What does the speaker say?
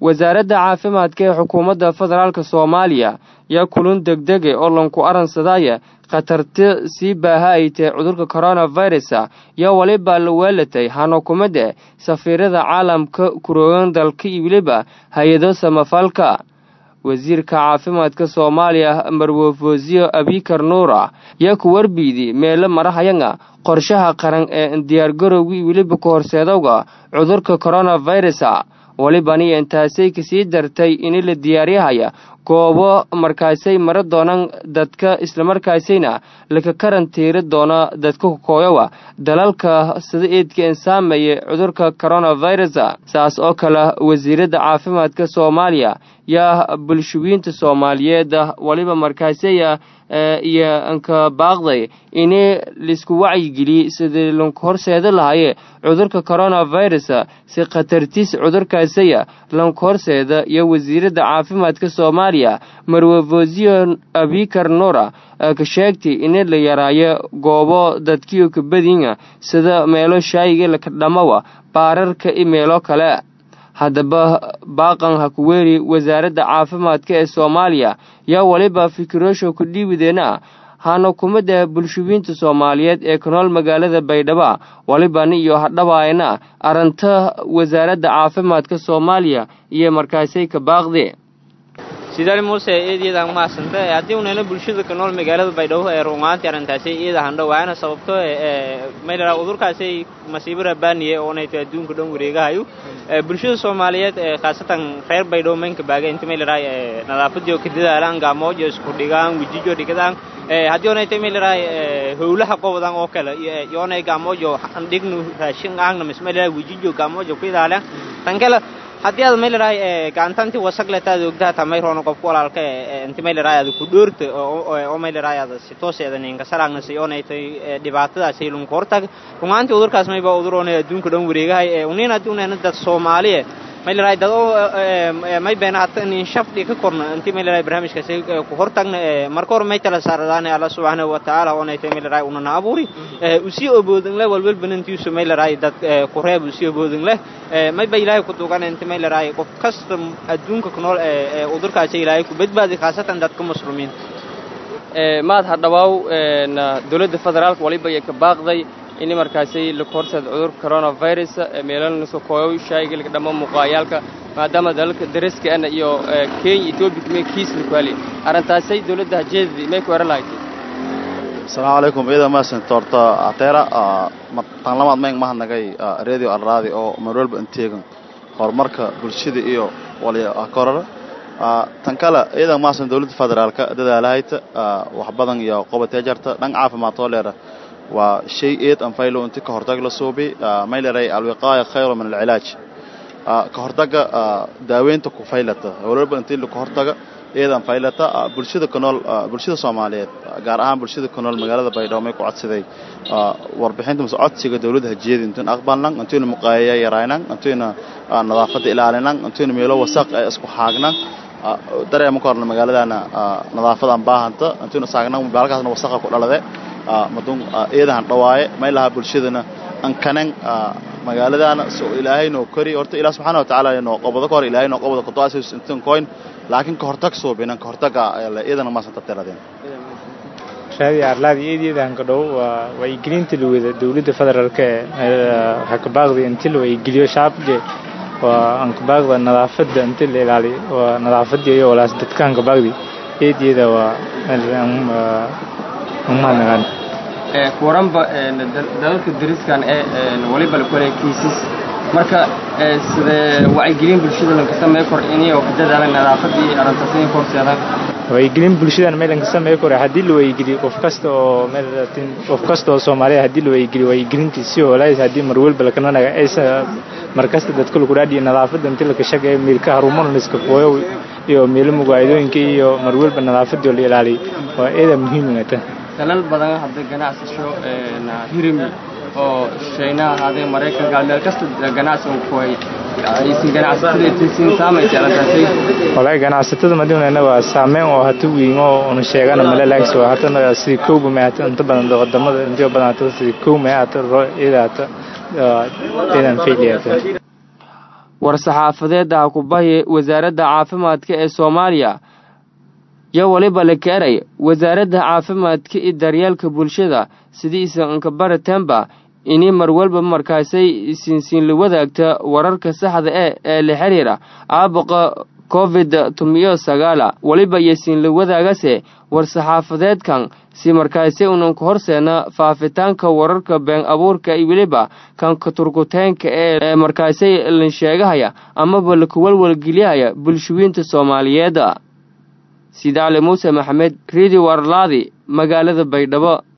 wasaaradda caafimaadka ee xukuumadda federaalk soomaaliya yaa kulun degdege oo lanku aransadaya khatarta sii baaha ay tahay cudurka coronavirusa yaa waliba la weelatay hanukumada safiirada caalamka kuroogan dalka iyo weliba hay-ado samafalka wasiirka caafimaadka soomaaliya marwofosiyo abikar nuura yaa ku warbiidi meelo marahayanga qorshaha qaran ee diyaargarowga iyo weliba ka horseedowga cudurka coronavirusa walibani intaasay kasii dartay in la diyaaryahaya goobo markaasay mara doonaan dadka islamarkaasayna laka karantiiri doona dadka kokooyowa dalalka sida eedka insaameeye cudurka coronavirus saas oo kale wasiiradda caafimaadka soomaaliya yaa bulshawiinta soomaaliyeed waliba markaasaya iyo anka baaqday ini laisku wacyigeliyey sidii lanku horseeda lahaye cudurka coronavirus si khatartiis cudurkaasaya lanku horseeda iyo wasiiradda caafimaadka soomaaliya marwefosiyo abikar nuura ka sheegtay in la yaraayo goobo dadkiyo kabadinya sida meelo shaayiga laka dhamawa baararka iyo meelo kale haddaba baaqan hakuweeri wasaaradda caafimaadka ee soomaaliya yaa waliba fikiroosho ku dhiibideena hanukumada bulshawiinta soomaaliyeed ee ku nool magaalada baydhabo walibani iyo hadhabaayna aranta wasaaradda caafimaadka soomaaliya iyo markaasay ka baaqde sidaali muuse eedyada mahadsanta haddii unayna bulshada ka nool magaalada baydhabo ee rumaantii arrintaasi iyada handho waana sababto maylaraa udurkaasay masiibo rabaaniye oonayto adduunka dhan wareegahayo bulshada soomaaliyeed khaasatan reer baydhabo maynka baaga inta maylaraa nadaafadii oo ka dadaalaan gaamooj isku dhigaan wejijo dhigadaan haddii oonayto maylaraa howlaha qobodan oo kale yoonay gaamojo dhignu raashin aangna mismaylaraa wejijo gaamojo ku ilaalaan tan kale haddii aad maylaraa gacantanti wasagletaad ogdaha tamayroona qofku walaalka inti maylaraa aad ku dhoorta oo maylaraa aad si tooseeda ninka salaagna oonaytay dhibaatadaasay lunka hortag rumaantii udurkaas mayba udur oonay adduunka dhan wareegahay uniin haddii unayna dad soomaaliye maylaraa dad oo may beena hata nin shafdhi ka korna inti maylaraa barnaamijkaasi ku hortagna marka hore may tala saaradaane alla subxaanahu watacaala oonaytay maylaraa unana abuuri usii oboodin leh walwal banantiisu maylaraa dad ku reeb usii oboodin leh mayba ilaahay ku duugan inti maylaraa qof kasta adduunka ku nool udurkaasi ilaahay ku badbaadi khaasatan dadka muslimiinta maad hadhawaaw dowladda federaalka waliba iyo ka baaqday ini markaasi laku horseed cudurka coronavirus meelanasoo kooyow shaayiga laga dhamo muuqaayaalka maadaama dalalka daraska ana iyo kenya etoobiya me kiis laku hali arrintaasay dowladda hajeedadii may ku eran lahayd asalaamu calaykum ciidan maasan toorta ateera tan lamaad mayn mahadnagay radio alraadi oo marwalba inteegan horumarka bulshada iyo walkorara tan kale ciidan maasan dowladda federaalka dadaalahayta wax badan iyo qobatee jarta dhan caafimaad oo leera waa shay eed anfaylo inti ka hortag la suubi may leeray alwiqaaya khayru min alcilaaj ka hortaga daaweynta ku faylata walwalba intii ka hortaga eedan faylata bulshada ku nool bulshada soomaaliyeed gaar ahaan bulshada ku nool magaalada baydhabo may ku codsaday warbixinta mase codsiga dowladda hajiyada intuyn aqbalnan intuyna muqaayaya yaraynan intuyna nadaafadda ilaalinan intuyna meelo wasaq ee isku xaagnan dareema ku horna magaaladana nadaafadan baahanta intuyna saagnan magaalakaasna wasaqa ku dhalade madun eedahan dhawaaye may lahaa bulshadana ankanan magaaladana so ilaahay noo kori horta ilaah subxaana watacaala noo qobado ka hor ilaahay noo qobado kudoasis intan koyn laakiin ka hortag suubinan ka hortaga eedana maasanta tiradeen raadi arlaadi eedyadaan ka dhow waa wacyigelinta lawada dowladda federaalka ee hakabaaqda inti la wacyigeliyo shacabka waa ankabaaqda nadaafadda inti la ilaaliyo waa nadaafadda iyo walaas dadka ankabaaqdi eedyada waa umahadnagaan kuwaranba dalalka dariskan ee waliba la kolaya kiisas marka sidee wacyigelin bulshada lanka samey kor inay oo ka dadaalan nadaafadii arrintaas inay korseedaan wacyigelin bulshadan meel lanka samey kore haddii la wacyigeliyo qof kasta oo meel qof kasta oo soomaaliya haddii la wacyigeliyo wacyigelintiisi walaayis haddii marwalba lakananaga aysa markasta dadka lagu dhaadhiyo nadaafadda intii laka shaqeeyo meelka harumar liska kooyo iyo meelo mugaayadooyinka iyo marwalba nadaafadii oo la ilaaliyo waa eeda muhiimata dalal badan hadda ganacsasho hirimi oo shayna ahaadee maraykanka meel kasta ganacsiga kuhay aysan ganacsatada aysan saamaysa arrintaasi walahi ganacsatada madiunana waa saameyn oo hata weyn oo una sheegana male laakiin waa hatana sidii kowba ma hata inta badan wadamada inta badan hata sidii kow ma hata iyada hata idan failiyata war-saxaafadeed ah kubahi wasaaradda caafimaadka ee soomaaliya yo waliba la keenay wasaaradda caafimaadka iyo daryeelka bulshada sidiisa inkabaratemba ini mar walba markaasay siinsiinla wadaagta wararka saxda e ee la xiriira caabuqa covid tumiyo sagaala weliba iyo siinla wadaagase war-saxaafadeedkan si markaasi unanka horseena faafitaanka wararka been abuurka iyo weliba kan katurkuteenka ee markaasi lan sheegahaya amaba lakuwalwalgeliyahaya bulshooyinta soomaaliyeed sidaale muuse maxamed redio warlaadi magaalada baydhabo